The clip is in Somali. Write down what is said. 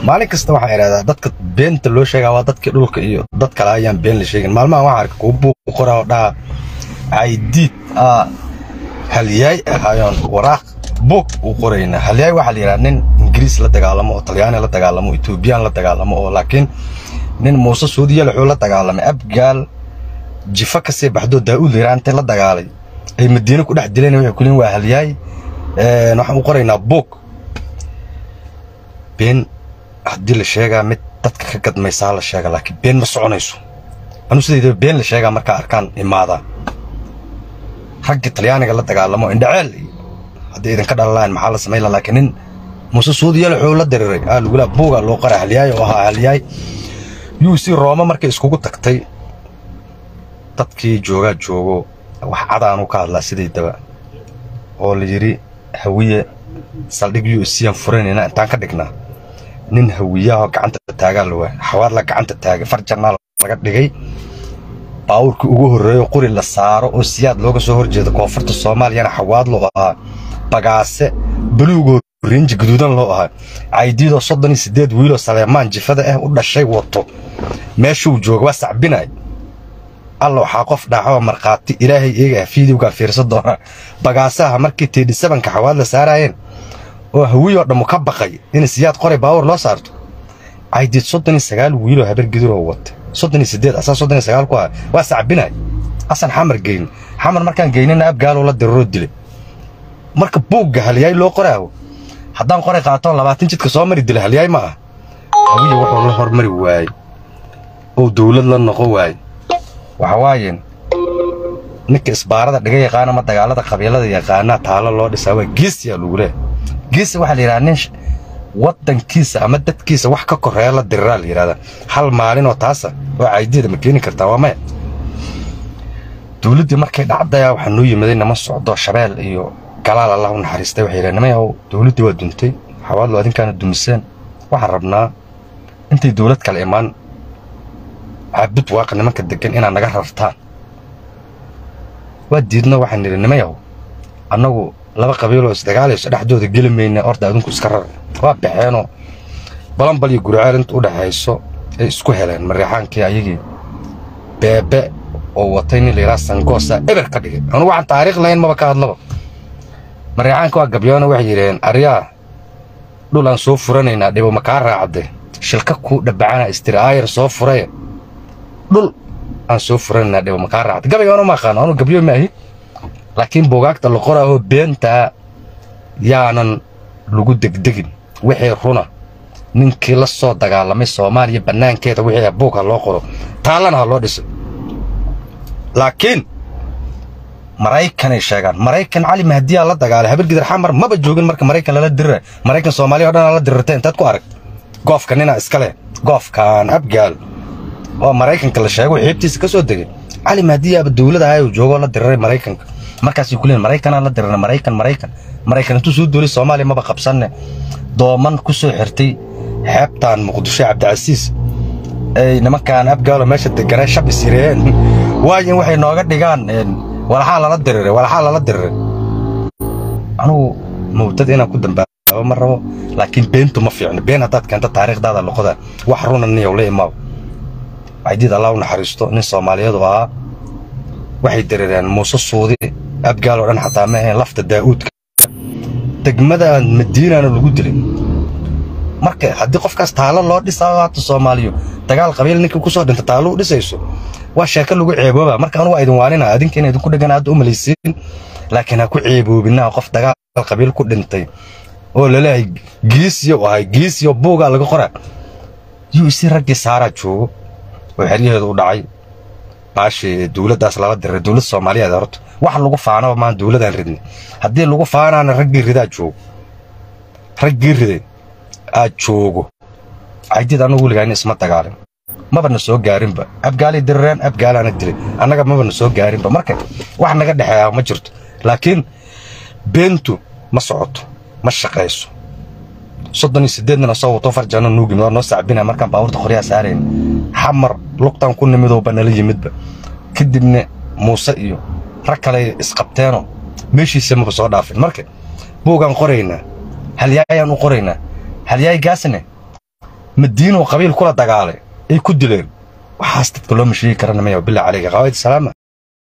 maalin kasta waxaa idhahdaa dadka beenta loo sheegaa waa dadkii dhulka iyo dad kale ayaan been la sheegin maalmahan waxaa arka kuwa buuq qoraa oo dhaha caydiid aa halyaay ahaayoon waraaq buug u qoraynaa halyaay waxaa la yidhaha nin ingiriis la dagaalamo oo talyaani la dagaalamo etoobiyaan la dagaalamo oo laakiin nin muuse suudiya wuxuu la dagaalamay abgaal jifa ka sii baxdoo daa'uud yiraan intay la dagaalay ay madiine ku dhex dileen waxay ku leeyihin waa halyaay waxaan u qoraynaa buug been haddii la sheegaa mid dadka ka gadmaysaa la sheega laakiin been ma soconayso anu sidaydaba been la sheegaa markaa arkaan imaadaa raggii talyaaniga la dagaalamo indhaceel haddii idinka dhalalaan maxaa la samayn lahaa laakiin nin muuse suudiyal wuxuu la diriray aa lagula buuga loo qora halyaay oo ahaa halyaay yuu si rooma markay iskugu tagtay dadkii joogaa joogo wax cadaanu ka hadlaa sidaydaba oo la yidhi hawiye saldhig yu isiyaan furanayna intaan ka dhignaa nin hawiyaahoo gacanta taagaa la waaya xawaadla gacanta taagay farjanaa laga dhigay baawurkii ugu horreeyo quri la saaro oo siyaad looga soo horjeeda koonfurta soomaaliyana xawaadlo ahaa bagaase baluugoo rinji gaduudan loo ahaa caydiidoo soddon iyo siddeed wiiloo saleemaan jifada ah u dhashay wato meeshuu jooga waa sacbinay alla waxaa qof dhaaxoo markhaati ilaahay iyaga ah fiidowgaa fiirsan doonaa bagaasaha markii teedhi sabanka xawaad la saaraayeen oo hawiyoo dhammu ka baqay in siyaad qoray baawur loo saarto caydiid soddon iyo sagaal wiiloo habar giduroo watay soddon iyo siddeed asaa soddon iyo sagaal ku ah waa sacbinay asan xamar geyni xamar markaan geynina abgaaloo la diraroo dilay marka buugga halyaay loo qoraawo haddaan qoray qaatoon labaatan jidka soo mari dila halyaay ma ah hawiya wuxuu la hormari waayey oo dawlad la noqon waayey waxa waayeen ninka isbaarada dhiga yaqaana ma dagaalada qabiilada yaqaanaa taalo loo dhisaa waa geesiyaa lagu leehay geesi waxaa la yidhaha nin waddankiisa ama dadkiisa wax ka korreeya la diriraa la yidhahdaa hal maalinoo taasa oo caydiida ma keeni kartaa waa maya dawladdii markay dhacdaya waxaa noo yimaday nama socdo shabeel iyo galaal allah u naxariistay waxay yidhahen nimayaw dawladdii waa duntay xawaadlo adinkaana dumiseen waxaan rabnaa intay dawlad kale imaan caabud waaqa nimanka deggan inaad naga rartaan waa diidno waxaan nidhi nimayaw annagu laba qabiiloo isdagaalayso dhexdooda geli mayna orda adinku iska rar waa baxeenoo balanbal iyo guriceel inta u dhexayso ay isku heleen mareexaankii ayagii beebe oo watay nin layidhaha sangoosa eber ka dhigay anu waxaan taariikh lahayn maba ka hadlaba mareexaanka waa gabyoona waxay yidhaheen aryaa dhul aan soo furanaynaa dhibo ma kaa raacde shilka kuu dhabbacana istiri aayar soo furaye dhul aan soo furanaynaa dhibo ma kaa raacde gabaygoona ma aqaano anu gabyo maahi laakiin buugaagta la qoraahoo beentaa yaanan lagu degdegin wixii runa ninkii la soo dagaalamay soomaaliya bannaankeeda wixii buug ha loo qoro taallana ha loo dhiso laakiin maraykanay sheegaan maraykan cali mahdiyaa la dagaalay habargidar xamar maba joogin marka maraykan lala dirira maraykan soomaaliya o dhan la dirirtay intaad ku arag goofka ninaa iska leh goofkaan abgaal oo maraykanka la sheego xiibtiisa ka soo degay cali mahdiyaaba dawlada ahay uu joogoo la diriray maraykanka markaasay ku leeyiin maraykanaa la dirira maraykan maraykan maraykan intuu soo duulay soomaaliya maba qabsanne dooman ku soo xirtay xeebtaan muqdisho cabdicasiis ay nimankaan abgaalo meesha deganay shab isireen waayin waxay nooga dhigaan walaxaa lala diriray walaxaa lala diriray anugu mawdad inaan ku dambaabo ma rabo laakiin beentu ma fiicno been haddaad keento taariikhdaada loqoda wax runa niyow la imaaw caydiid allah u naxariisto nin soomaaliyadu ahaa waxay dirireen muuse suudi abgaal oo dhan xataa ma ahayn lafta daa'uudka degmadaan madiinaana lagu dilay marka haddii qofkaas taalo loo dhisaayo haata soomaaliyo dagaal qabiil ninkii ku soo dhinta taalo u dhisayso waa sheeko lagu ceebooba marka anu waa idin waanina adinka ina idinku dhegan hadda u malaysiin laakiin ha ku ceeboobinaa qof dagaal qabiil ku dhintay oo laleeyahay geesiyo u ahay geesiyo buugaa laga qoraa yuu isi raggii saaraa joogo oo xeryaheedu u dhacay baashi dawladdaas lala diray dawlad soomaaliyeed horta wax lagu faanaba maan dawladaan ridnay haddii lagu faanaana raggii ridaa joogo raggii riday aad joogo caydid annagu weligaani isma dagaalin mabana soo gaarinba abgaalay dirireen abgaalaana dilay annaga mabana soo gaarinba marka wax naga dhexeeya ma jirto laakiin beentu ma socoto ma shaqayso soddon iyo siddeednina soo wato farjano nuugimid waa noo sacbina markaan baabuurta qoryaha saarayn xamar lugtaan ku nimidooba nala yimidba kadibna muuse iyo rag kale isqabteenoo meeshiisa maba soo dhaafin marka buugaan qoraynaa halyaayaan u qoraynaa halyaay gaasne madiinuu qabiil kula dagaalay ay ku dileen waxaas dadka loo masheegi kara nimayaw bilaa caleyka qawaid salaama